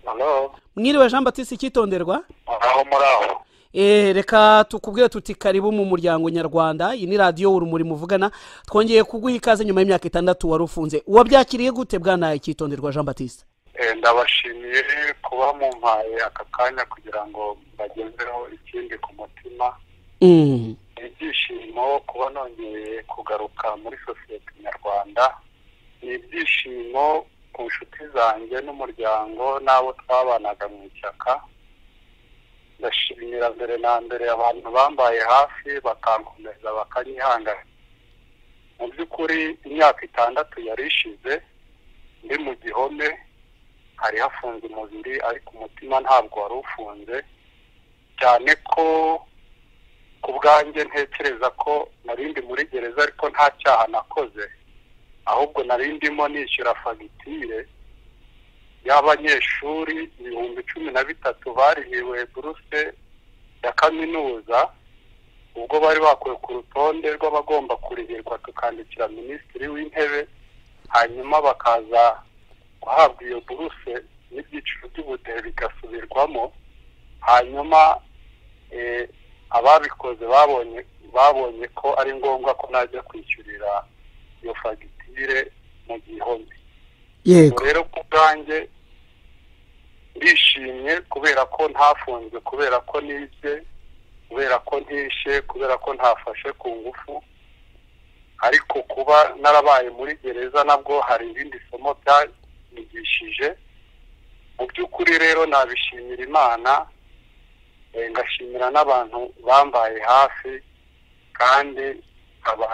hano mwiriwe jean batiste icyitonderwa aho muri aho Eh, reka tukubwire tuti karibu mu muryango nyarwanda iyi ni radiyo urumuri muvugana twongeye kuguha ikaze nyuma y'imyaka itandatu wari ufunze wabyakiriye gute bwana icyitonderwa jean batiste Eh, ndabashimiye kuba mumpaye aka kanya kugira ngo bagezeho ikindi ku mutima Mm. ni ibyishimo kuba nongeye kugaruka muri sosiyete nyarwanda ni ibyishimo ku nshuti zanjye n'umuryango n'abo twabanaga mu ishyaka ndashimira mbere na mbere abantu bambaye hafi bakankomeza bakanyihangana mu by'ukuri imyaka itandatu yari ishize ndi mu gihome hari hafunze umubiri ariko umutima ntabwo wari ufunze cyane ko ku bwanjye ntekereza ko narindi muri gereza ariko nta cyaha nakoze ahubwo narindimo nishyura fagitire y'abanyeshuri ibihumbi cumi na bitatu barihiwe buruse ya kaminuza ubwo bari bakuwe ku rutonde rw'abagomba kurihirwa tukandikira minisitiri w'intebe hanyuma bakaza guhabwa iyo buruse n'ibyiciro by'ubudehe bigasubirwamo hanyuma eh, ababikoze babonye babonye ko ari ngombwa ko najya kwishyurira iyo fagitire mu gihome yego rero ku bwanjye ndishimye kubera ko ntafunzwe kubera ko nibye kubera ko ntishe kubera ko ntafashe ku ngufu ariko kuba narabaye muri gereza nabwo hari irindi somo byanyigishije mu by'ukuri rero nabishimira imana eh, ngashimira n'abantu bambaye hafi kandi nkaba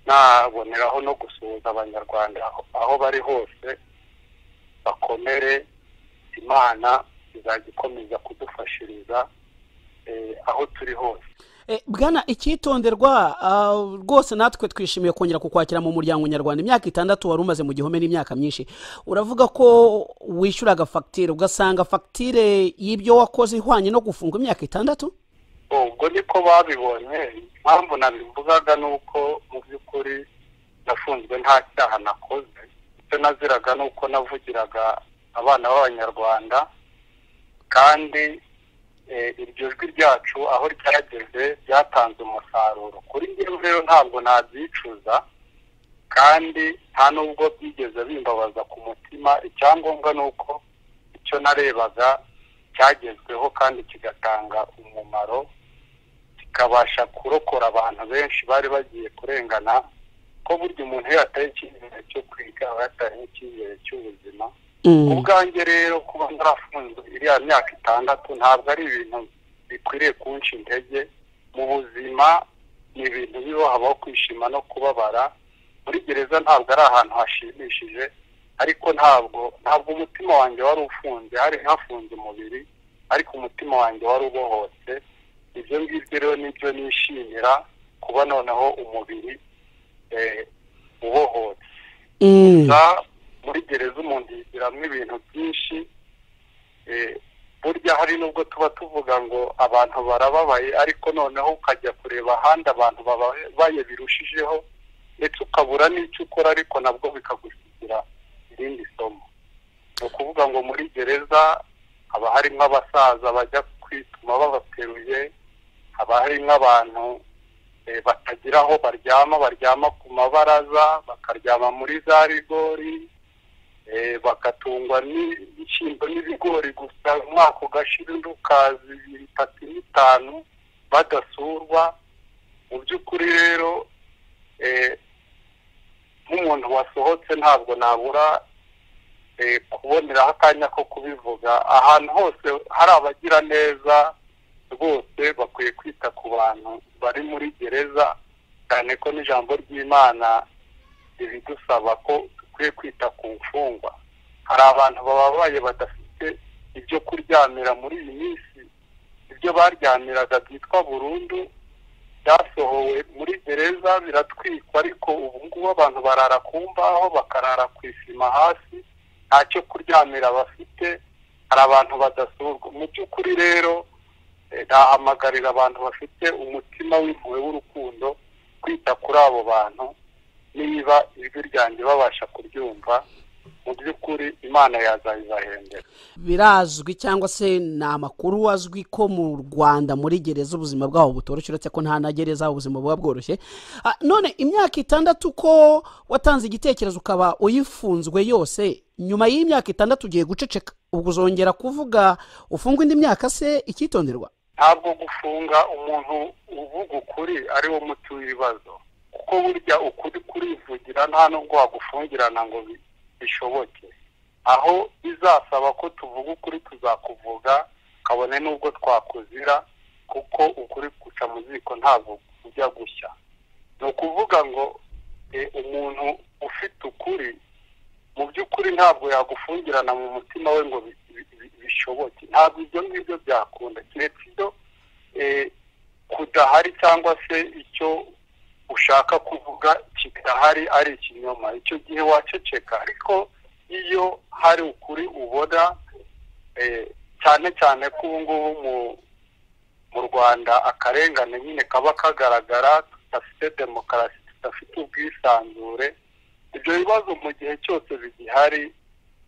naboneraho no gusuhuza abanyarwanda aho- aho bari hose bakomere imana izajya ikomeza kudufashiriza eh, aho turi hose Eh, bwana icyitonderwa ah, rwose natwe twishimiye kongera kukwakira mu muryango nyarwanda imyaka itandatu wari umaze mu gihome n'imyaka myinshi uravuga ko wishyuraga fagitire ugasanga fagitire y'ibyo wakoze ihwanye no gufunga imyaka itandatu ubwo niko babibonye impamvu nabivugaga ni uko mu by'ukuri nafunzwe nta cyaha nakoze icyo naziraga ni uko navugiraga abana b'abanyarwanda kandi eh, iryo jwi ryacu aho ryageze ryatanze umusaruro kuri njyewe rero ntabwo nabyicuza kandi nta nubwo byigeze bimbabaza ku mutima icyangombwa ni uko icyo narebaga cyagezweho kandi kigatanga umumaro kikabasha kurokora abantu benshi bari bagiye kurengana ko burya umuntu iyo yataye icyizere cyo kwiga aba yataye n'icyizere cy'ubuzima ubwanjye rero kuba narafunzwe iriya myaka itandatu ntabwo ari ibintu bikwiriye kunca intege mu buzima ni ibintu biba habaho kwishima no kubabara muri gereza ntabwo ari ahantu hashimishije ariko ntabwo ntabwo umutima wanjye wari ufunze hari hafunze umubiri ariko umutima wanjye wari ubohotse ibyo ngibyo rero nibyo nishimira kuba noneho umubiri eh, ubohotse gusa muri gereza umuntu yigiramo ibintu byinshi eh, burya hari nubwo tuba tuvuga ngo abantu barababaye ariko noneho ukajya kureba ahandi abantu bababaye birushijeho ndetse ukabura n'icyo ukora ariko nabwo bikagusigira irindi somo ni ukuvuga ngo muri gereza haba harimo abasaza bajya kwituma babateruye haba harimo abantu eh, batagira aho baryama baryama ku mabaraza bakaryama muri za rigori eh, bagatungwa n'ibishyimbo n'ibigori gusa umwaka ugashira undi ukaza ibiri itatu n'itanu badasurwa mu by'ukuri rero eh, nk'umuntu wasohotse ntabwo nabura eh, kuboneraho akanya ko kubivuga ahantu hose hari abagira neza rwose bakwiye kwita ku bantu bari muri gereza cyane ko n'ijambo ry'imana ridusaba ko dukwiye kwita ku mfungwa hari abantu bababaye badafite ibyo kuryamira muri iyi minsi ibyo baryamiraga byitwa burundu byasohowe muri gereza biratwikwa ariko ubu ngubu abantu barara ku mbaho bakarara ku isima hasi nta cyo kuryamira bafite hari abantu badasurwa mu by'ukuri rero eh, nahamagarira abantu bafite umutima w'impuhwe w'urukundo kwita kuri abo bantu niba ijwi ryanjye babasha kuryumva mu by'ukuri imana yazayizahembera birazwi cyangwa se ni amakuru azwi ko mu rwanda muri gereza ubuzima bwabo butoroshye uretse ko nta na gereza ubuzima buba bworoshye Ah, none imyaka itandatu ko watanze igitekerezo ukaba uyifunzwe yose nyuma y'imyaka itandatu ugiye guceceka ubwo uzongera kuvuga ufungwa indi myaka se icyitonderwa ntabwo gufunga umuntu uvuga ukuri ari wo muti w'ibibazo kuko burya ukuri kurivugira nta nubwo wagufungirana ngo bi- bishoboke aho bizasaba ko tuvuga ukuri tuzakuvuga kabone n'ubwo twakuzira kuko ukuri guca mu ziko ntabwo kujya gushya ni ukuvuga ngo eh, umuntu ufite ukuri mu by'ukuri ntabwo yagufungirana mu mutima we ngo bi- bi- bi- bishoboke ntabwo ibyo ngibyo byakunda keretse ibyo eh, kudahari cyangwa se icyo ushaka kuvuga kidahari ari ikinyoma icyo gihe waceceka ariko iyo hari ukuri ubona eh, cyane cyane ko ubu ngubu mu- mu rwanda akarengane nyine kaba kagaragara tudafite demokarasi tudafite ubwisanzure ibyo bibazo mu gihe cyose bigihari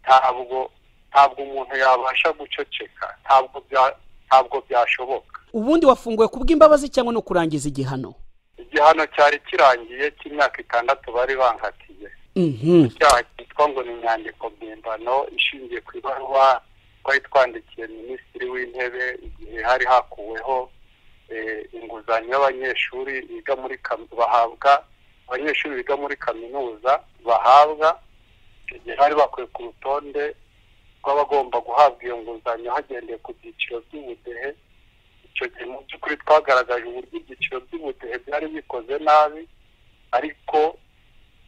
ntabwo ntabwo umuntu yabasha guceceka ntabwo bya- ntabwo byashoboka ubundi wafunguwe kubw'imbabazi cyangwa no kurangiza igihano igihano cyari kirangiye cy'imyaka itandatu bari bankatiye Mhm. icyaha cyitwa ngo ni inyandiko mpimbano ishingiye ku ibaruwa twari twandikiye minisitiri w'intebe igihe hari hakuweho eh, inguzanyo y'abanyeshuri biga muri kami- bahabwa abanyeshuri biga muri kaminuza bahabwa icyo gihe bari bakwiye ku rutonde rw'abagomba guhabwa iyo nguzanyo hagendeye ku byiciro by'ubudehe icyo gihe mu by'ukuri twagaragaje uburyo ibyiciro by'ubudehe byari bikoze nabi ariko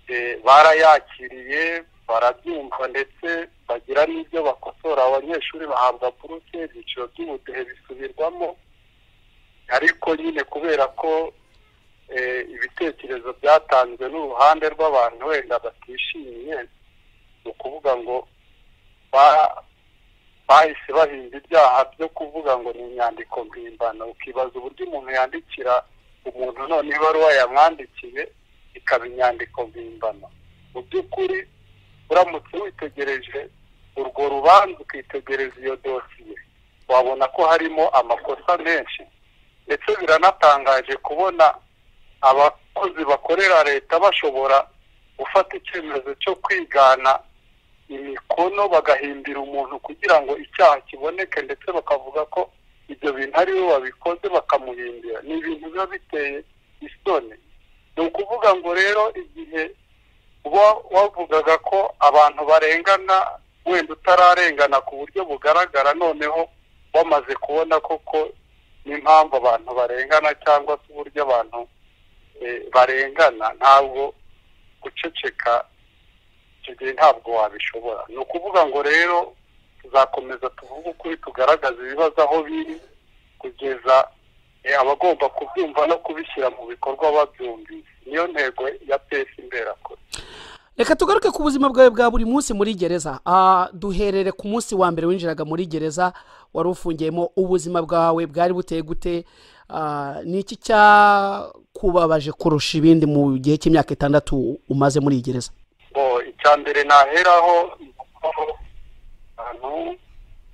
eh, barayakiriye barabyumva ndetse bagira n'ibyo bakosora abanyeshuri bahabwa buruse ibyiciro by'ubudehe bisubirwamo ariko nyine kubera ko eh, ibitekerezo byatanzwe n'uruhande rw'abantu wenda batishimiye ni ukuvuga ngo ba- bahise bahinda ibyaha byo kuvuga ngo ni inyandiko mpimbano ukibaza uburyo umuntu yandikira umuntu none ibaruwa yamwandikiye ikaba inyandiko mpimbano mu by'ukuri uramutse witegereje urwo rubanza ukitegereza iyo dosiye wabona ko harimo amakosa menshi ndetse biranatangaje kubona abakozi bakorera leta bashobora gufata icyemezo cyo kwigana imikono bagahimbira umuntu kugira ngo icyaha kiboneke ndetse bakavuga ko ibyo bintu ari we wabikoze bakamuhimbira ni ibintu biba biteye isoni ni ukuvuga ngo rero igihe uba wavugaga ko abantu barengana wenda utararengana ku buryo bugaragara noneho wamaze kubona koko n'impamvu abantu barengana cyangwa se uburyo abantu eh, barengana ntabwo guceceka icyo gihe ntabwo wabishobora ni ukuvuga ngo rero tuzakomeza tuvuge ukuri tugaragaza ibibazo aho biri kugeza eh, abagomba kubyumva no kubishyira mu bikorwa babyumvise niyo ntego ya pesi imberakure reka tugaruke ku buzima bwawe bwa buri munsi muri gereza Ah, duherere ku munsi wa mbere winjiraga muri gereza wari ufungiyemo ubuzima bwawe bwari buteye gute Ah, ni iki cyakubabaje kurusha ibindi mu gihe cy'imyaka itandatu umaze muri iyi gereza bo icya mbere naheraho ni uko ahantu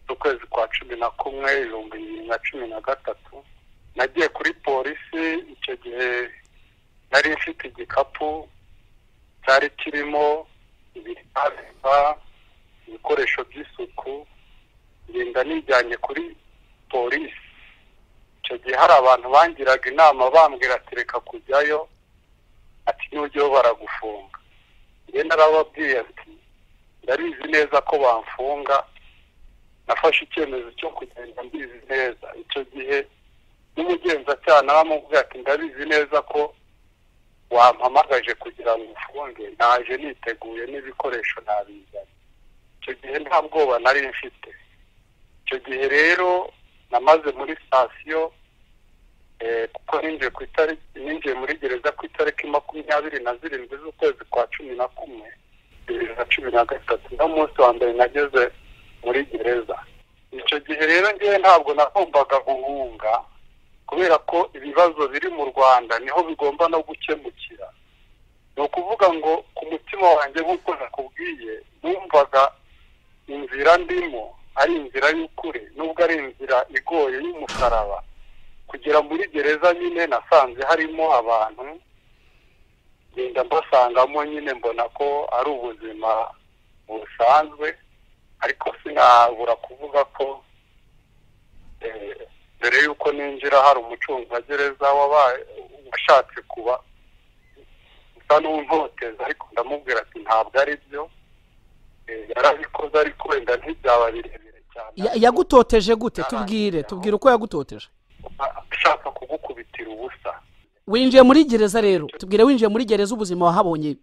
z'ukwezi kwa cumi na kumwe ibihumbi bibiri na cumi na gatatu nagiye kuri polisi icyo gihe nari mfite igikapu cyari kirimo ibiribwa ibikoresho by'isuku ngenda nijyanye kuri polisi icyo gihe hari abantu bangiraga inama bambwira ati reka kujyayo ati n'ujyayo baragufunga njye narababwiye ati ndabizi neza ko bamfunga nafashe icyemezo cyo kugenda mbizi neza icyo gihe n'umugenzacyaha nawe amubwira ati ndabizi neza ko wampamagaje kugira ngo ufunge naje niteguye n'ibikoresho nabizanye icyo gihe nta bwoba nari mfite icyo gihe rero namaze muri sitasiyo eh, kuko ninjiye ku itariki ninjiye muri gereza ku itariki makumyabiri na zirindwi z'ukwezi kwa cumi na kumwe bibiri na cumi na gatatu no munsi wa mbere nageze muri gereza icyo gihe rero ngewe ntabwo nagombaga guhunga kubera ko ibibazo biri mu rwanda niho bigomba no gukemukira ni ukuvuga ngo ku mutima wanjye nk'uko nakubwiye numvaga inzira ndimo ari inzira y'ukuri nubwo ari inzira igoye y'umusaraba kugera muri gereza nyine nasanze harimo abantu ngenda mbasangamo nyine mbona ko ari ubuzima busanzwe ariko sinabura kuvuga ko mbere y'uko ninjira hari umucungagereza washatse kuba usa n'untoteza ariko ndamubwira ati ntabwo ari byo yarabikoze ariko wenda ntibyaba birebire cyane yagutoteje gute tubwire tubwire uko yagutoteje ashaka kugukubitira ubusa winjiye muri gereza rero tubwire winjiye muri gereza ubuzima wahabonye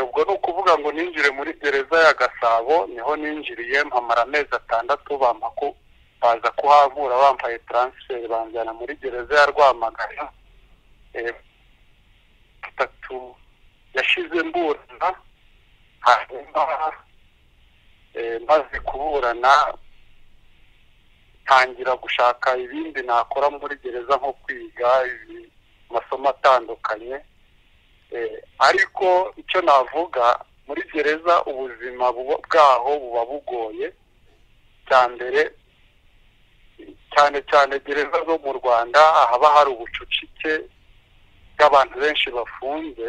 ubwo ni ukuvuga ngo ninjire muri gereza ya gasabo niho ninjiriye mpamara amezi atandatu bamako baza kuhavura bambaye taransiferi banjyana muri gereza ya rwamagana itatu yashize mburana hanyuma maze kuburana tangira gushaka ibindi nakora muri gereza nko kwiga amasomo atandukanye ariko icyo navuga muri gereza ubuzima bwaho buba bugoye cya mbere cyane cyane gereza zo mu rwanda haba hari ubucucike bw'abantu benshi bafunze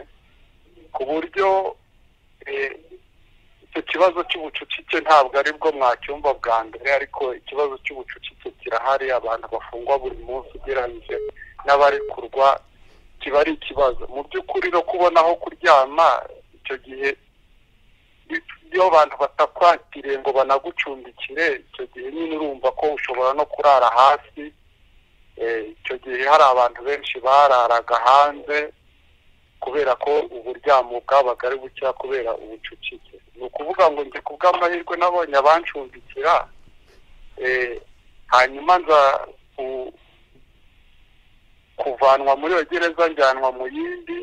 ku buryo icyo kibazo cy'ubucucike ntabwo ari bwo mwacyumva bwa mbere ariko ikibazo cy'ubucucike kirahari abantu bafungwa buri munsi ugereranyije n'abarekurwa kiba ari ikibazo mu by'ukuri no kubona aho kuryama icyo gihe iyo abantu batakwakiriye ngo banagucumbikire icyo gihe nyine urumva ko ushobora no kurara hasi icyo gihe hari abantu benshi bararaga hanze kubera ko uburyamo bwabaga ari bukeya kubera ubucucike ni ukuvuga ngo njye ku bw'amahirwe nabonye abancumbikira hanyuma nza kuvanwa muri iyo gereza njyanwa mu yindi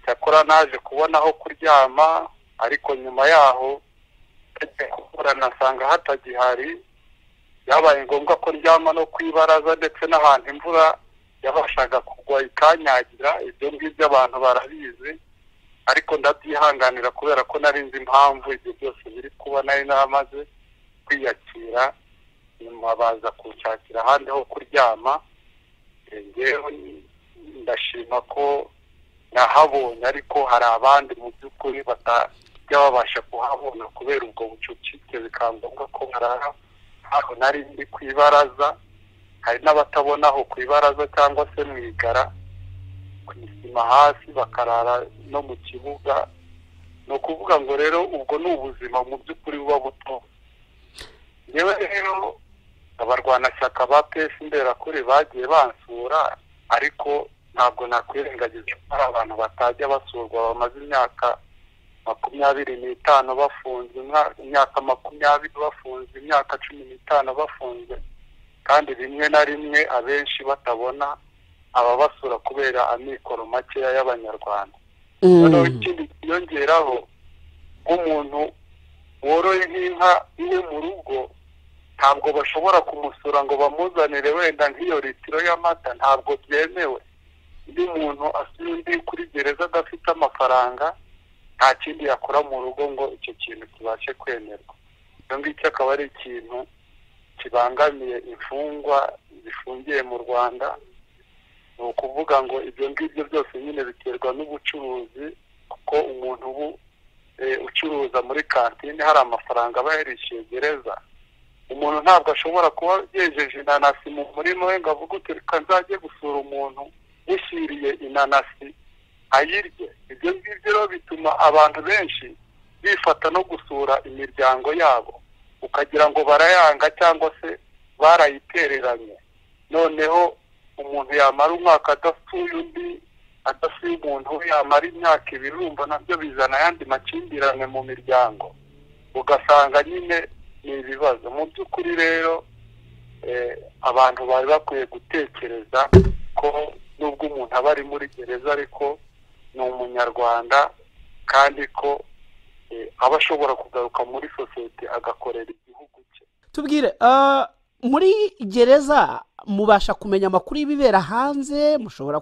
cyakora naje kubona aho kuryama ariko nyuma yaho nasanga hatagihari byabaye ngombwa ko ndyama no ku ibaraza ndetse n'ahantu imvura yabashaga kugwa ikanyagira ibyo ngibyo abantu barabizi ariko ndabyihanganira kubera ko nari nzi impamvu ibyo byose biri kuba nari namaze kwiyakira nyuma baza kunshakira ahandi ho kuryama ngewe ndashima ko nahabonye ariko hari abandi mu by'ukuri batajya babasha kuhabona kubera ubwo bucucike bikaba ngombwa ko barara aho nari ndi ku ibaraza hari n'abatabona aho ku ibaraza cyangwa se mu igara ku isima hasi bakarara no mu kibuga ni ukuvuga ngo rero ubwo ni ubuzima mu by'ukuri buba buto yewe rero abarwanashyaka ba pesi mberakuri bagiye bansura ariko ntabwo nakwirengagiza ko hari abantu batajya basurwa bamaze imyaka makumyabiri n'itanu bafunze imyaka makumyabiri bafunze imyaka cumi n'itanu bafunze kandi rimwe na rimwe abenshi batabona ababasura kubera amikoro makeya y'abanyarwanda noneho ikindi kiyongeraho nk'umuntu woroye nk'inka iwe mu rugo ntabwo bashobora kumusura ngo bamuzanire wenda nk'iyo litiro y'amata ntabwo byemewe iyo umuntu asuye undi kuri gereza adafite amafaranga nta kindi yakora mu rugo ngo icyo kintu kibashe kwemerwa icyo ngicyo akaba ari ikintu kibangamiye imfungwa zifungiye mu rwanda ni ukuvuga ngo ibyo ngibyo byose nyine biterwa n'ubucuruzi kuko umuntu ubu ucuruza muri kantine hari amafaranga aba yarishyuye gereza umuntu ntabwo ashobora kuba yejeje inanasi mu murima we ngo avuge uti reka nzajye gusura umuntu yishyiriye inanasi ayirye ibyo ngibyo bituma abantu benshi bifata no gusura imiryango yabo ukagira ngo barayanga cyangwa se barayitereranye noneho umuntu yamara umwaka adasuye undi adasuye umuntu we yamara imyaka ibirumba nabyo bizana ayandi makimbirane mu miryango ugasanga nyine ni ibibazo mu by'ukuri rero abantu bari bakwiye gutekereza ko nubwo umuntu aba ari muri gereza ariko ni umunyarwanda kandi ko aba ashobora kugaruka muri sosiyete agakorera igihugu cye tubwire muri gereza mubasha kumenya amakuru y'ibibera hanze mushobora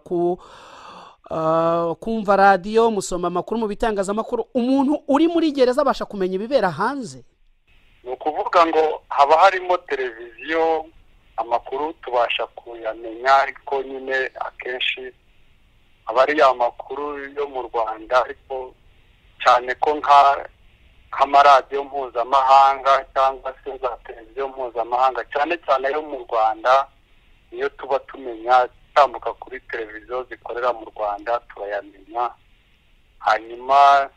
ah, kumva radiyo musoma amakuru mu bitangazamakuru umuntu uri muri gereza abasha kumenya ibibera hanze ni ukuvuga ngo haba harimo televiziyo amakuru tubasha kuyamenya ariko nyine akenshi aba ari ya makuru yo mu rwanda ariko cyane ko nka nk'amaradiyo mpuzamahanga cyangwa se za televiziyo mpuzamahanga cyane cyane yo mu rwanda niyo tuba tumenya tambuka kuri televiziyo zikorera mu rwanda turayamenya hanyuma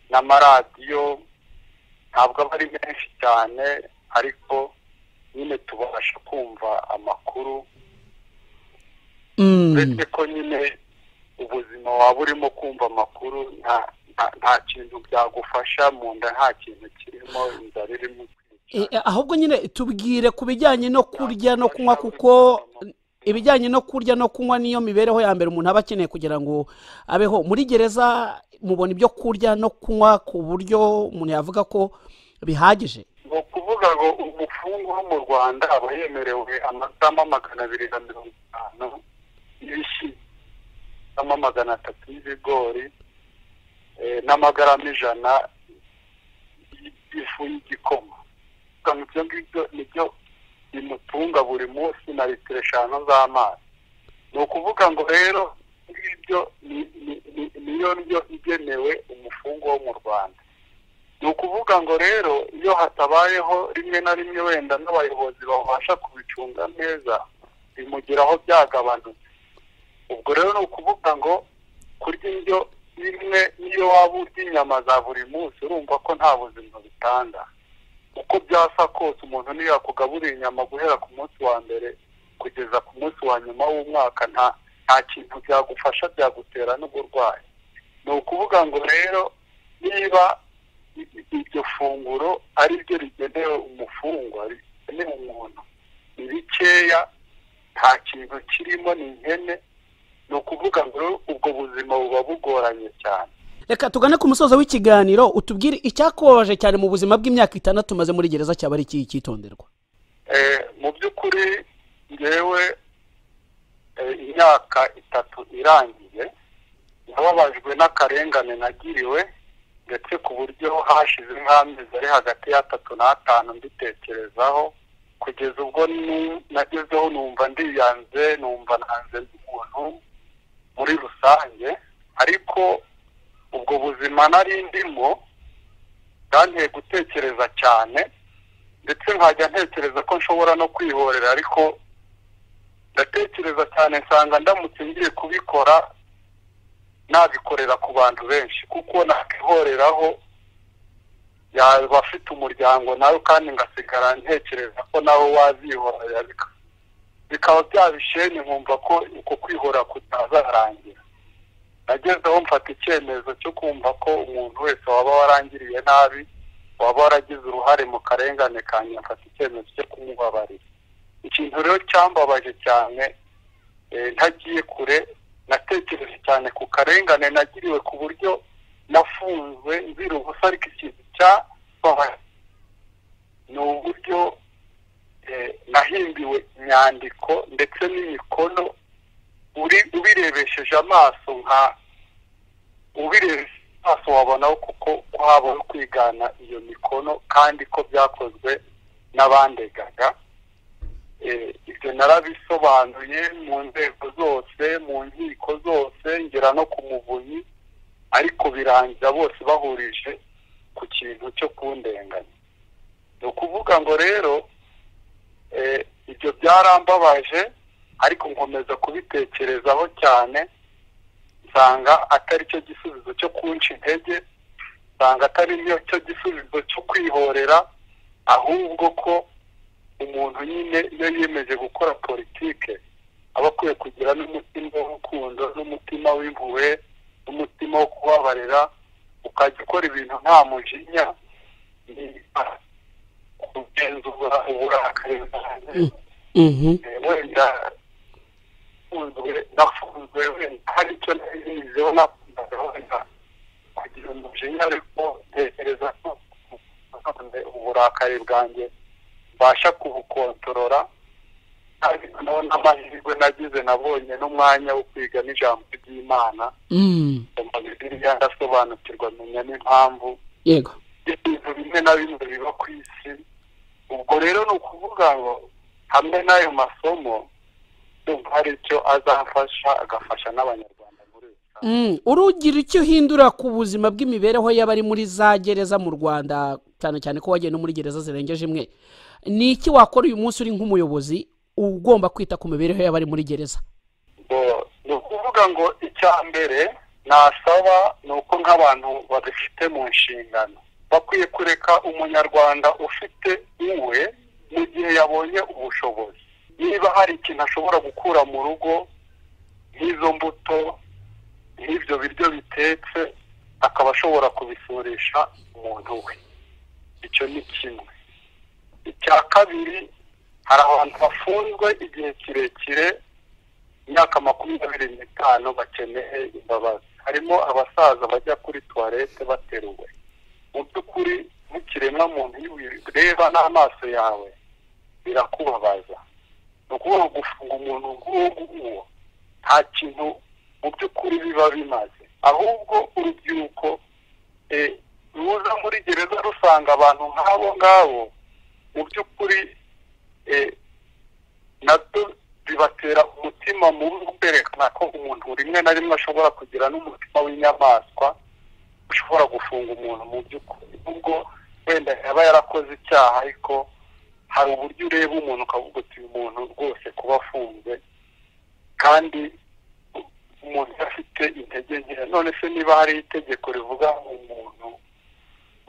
n'amaradiyo ntabwo aba ari menshi cyane ariko nyine tubasha kumva amakuru Mm. uretse ko nyine ubuzima waba urimo kumva amakuru nta- nta- nta kintu byagufasha mu nda nta kintu kirimo inzara irimo E, kwica e, ahubwo nyine tubwire ku bijyanye no kurya no kunywa kuko ibijyanye no kurya no kunywa niyo mibereho ya mbere umuntu aba akeneye kugira ngo abeho muri gereza mubona ibyo kurya no kunywa ku buryo umuntu yavuga ko bihagije ni ukuvuga ngo umufungo wo mu rwanda aba yemerewe amatama magana abiri na mirongo itanu y'ibishyi n'ama magana atatu y'ibigori eh, n'amagarama ijana y- y'ifu y'igikoma Gusa ibyo ngibyo nibyo bimutunga buri munsi na litiro eshanu z'amazi ni ukuvuga ngo rero ngibyo ni- ni- ni- niyo ndyo igenewe umufungo wo mu rwanda ni ukuvuga ngo rero iyo hatabayeho rimwe na rimwe wenda n'abayobozi babasha kubicunga neza bimugeraho byagabanutse ubwo rero ni ukuvuga ngo kurya indyo imwe niyo waba urya inyama za buri munsi urumva ko nta buzima bitanga uko byasa kose umuntu niyo yakugaburira inyama guhera ku munsi wa mbere kugeza ku munsi wa nyuma w'umwaka nta nta kintu byagufasha byagutera n'uburwayi ni ukuvuga ngo rero niba i- i- iryo funguro ari ryo rigenewe umufungwa rigenewe umuntu ni bikeya nta kintu kirimo ni ihene ni ukuvuga ngo rero ubwo buzima buba bugoranye cyane reka tugane ku musozo w'ikiganiro utubwire icyakubabaje cyane mu buzima bw'imyaka itandatu umaze muri gereza cyaba ari iki cyitonderwa Eh, mu by'ukuri ngewe eh, imyaka itatu irangiye nababajwe n'akarengane nagiriwe ndetse ku buryo hashize nk'amezi ari hagati y'atatu n'atanu mbitekerezaho kugeza ubwo nu- nagezeho numva ndiyanze numva nanze n'umuntu muri rusange ariko ubwo buzima nari ndimo bwanteye gutekereza cyane ndetse nkajya ntekereza ko nshobora no kwihorera ariko ndatekereza cyane nsanga ndamutse ngiye kubikora nabikorera ku bantu benshi kuko nakihoreraho yaba afite umuryango nawe kandi ngasigara ntekereza ko nawe wazihorera bika- bikaba byaba isheni nkumva ko uko kwihora kutazarangira nagezeho mfata icyemezo cyo kumva ko umuntu wese waba warangiriye nabi waba waragize uruhare mu karengane kanjye mfata icyemezo cyo kumubabarira ikintu rero cyambabaje cyane eh, ntagiye kure natekereje cyane ku karengane nagiriwe ku buryo nafunzwe nzira ubusa ariko ikintu cyababaje ni uburyo eh, nahimbiwe inyandiko ndetse n'imikono uri ubirebesheje amaso nka ubirebesheje amaso wabonaho kuko ko habaho kwigana iyo mikono kandi ko byakozwe n'abandegaga Eh, ibyo narabisobanuye mu nzego zose mu nkiko zose ngera no ku muvunyi ariko birangira bose bahurije ku kintu cyo kundenganya ni ukuvuga ngo rero eh, ibyo byarambabaje ariko nkomeza kubitekerezaho cyane nsanga atari cyo gisubizo cyo kunca intege nsanga atari cyo gisubizo cyo kwihorera ahubwo ko umuntu nyine iyo yiyemeje gukora politike aba akwiye kugira n'umutima w'urukundo n'umutima w'impuhwe n'umutima wo kubabarira ukajya ukora ibintu nta mujinya ni kugenzura uburakari bwawe Mhm. wenda nafunzwe nafunzwe wenda hari icyo narizeho nakundaga wenda kugira umujinya ariko ntekereza ko uburakari bwanjye mbasha kubukontorora ariko naho n'amahirwe nagize nabonye n'umwanya wo kwiga n'ijambo ry'imana Mm. nsoma bibiliya ndasobanukirwa menya n'impamvu yego ibintu bimwe na bimwe biba ku isi ubwo rero ni ukuvuga ngo hamwe n'ayo masomo ndumva hari icyo azafasha agafasha n'abanyarwanda muri rusange Mm. urugira icyo uhindura ku buzima bw'imibereho y'abari muri za gereza mu rwanda cyane cyane ko wagiye no muri gereza zirengeje imwe ni iki wakora uyu munsi uri nk'umuyobozi ugomba kwita ku mibereho y'abari muri gereza ngo ni ukuvuga ngo icya mbere nasaba ni uko nk'abantu babifite mu nshingano bakwiye kureka umunyarwanda ufite iwe mu gihe yabonye ubushobozi niba hari ikintu ashobora gukura mu rugo nk'izo mbuto nk'ibyo biryo bitetse akaba ashobora kubisurisha umuntu we icyo ni kimwe icya kabiri hari abantu bafunzwe igihe kirekire imyaka makumyabiri n'itanu bakeneye imbabazi harimo abasaza bajya kuri tuwarete bateruwe mu by'ukuri nk'ikiremwamuntu iyo ubireba n'amaso yawe birakubabaza ni ukuvuga gufunga umuntu nk'uwo nguwo nta kintu mu by'ukuri biba bimaze ahubwo urubyiruko eh, ruza muri gereza rusanga abantu nk'abo ngabo mu by'ukuri eh, nabyo bibatera umutima mubi wo kwerekana ko umuntu rimwe na rimwe ashobora kugira n'umutima w'inyamaswa ushobora gufunga umuntu mu by'ukuri ubwo wenda yaba yarakoze icyaha ariko hari uburyo ureba umuntu ukavuga uti uyu muntu rwose kuba afunze kandi umuntu afite intege nke none se niba hari itegeko rivuga umuntu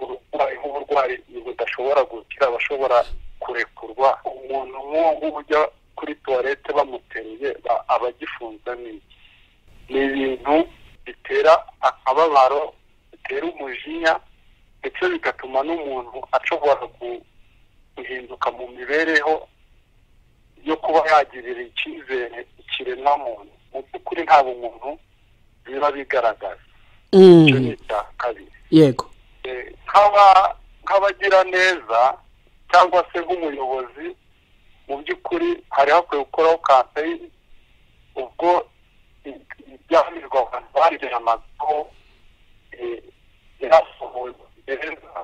urwaye nk'uburwayi budashobora gukira aba ashobora kurekurwa umuntu nk'uwo nguwo ujya kuri tuwarete bamuteruye ba- aba agifunze n'iki ni ibintu bitera akababaro bitera umujinya ndetse bigatuma n'umuntu ashobora gu- guhinduka mu mibereho yo kuba yagirira icyizere ikiremwamuntu mu by'ukuri nta bumuntu biba bigaragaza icyo ni Mm. icya kabiri yego Eh, nk'aba- nk'abagiraneza cyangwa se nk'umuyobozi mu by'ukuri hari hakwiye gukoraho kampeyini ubwo i- ibyamirwa abantu bagera amago yarasohowe mu gereza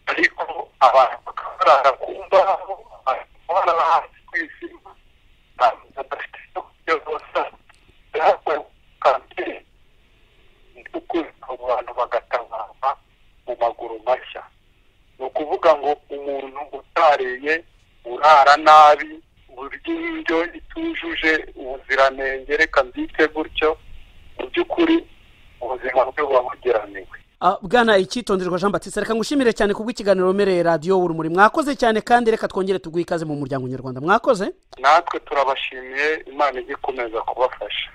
ariko abantu bakaba barara ku mbaho abantu barara hasi ku isima abantu badafite icyo kurya rwose hari hakwiye kampeyini ukuri abantu bagatabarwa mu maguru mashya ni ukuvuga ngo umuntu utariye urara nabi urya indyo itujuje ubuziranenge reka mbyite gutyo mu by'ukuri ubuzima bwe buba bugeraniwe Ah, bwana icyitonderwa jean batiste reka ngushimire cyane kubw'ikiganiro umereye radiyo urumuri mwakoze cyane kandi reka twongere tuguhe ikaze mu muryango nyarwanda mwakoze natwe turabashimiye imana ijya ikomeza kubafasha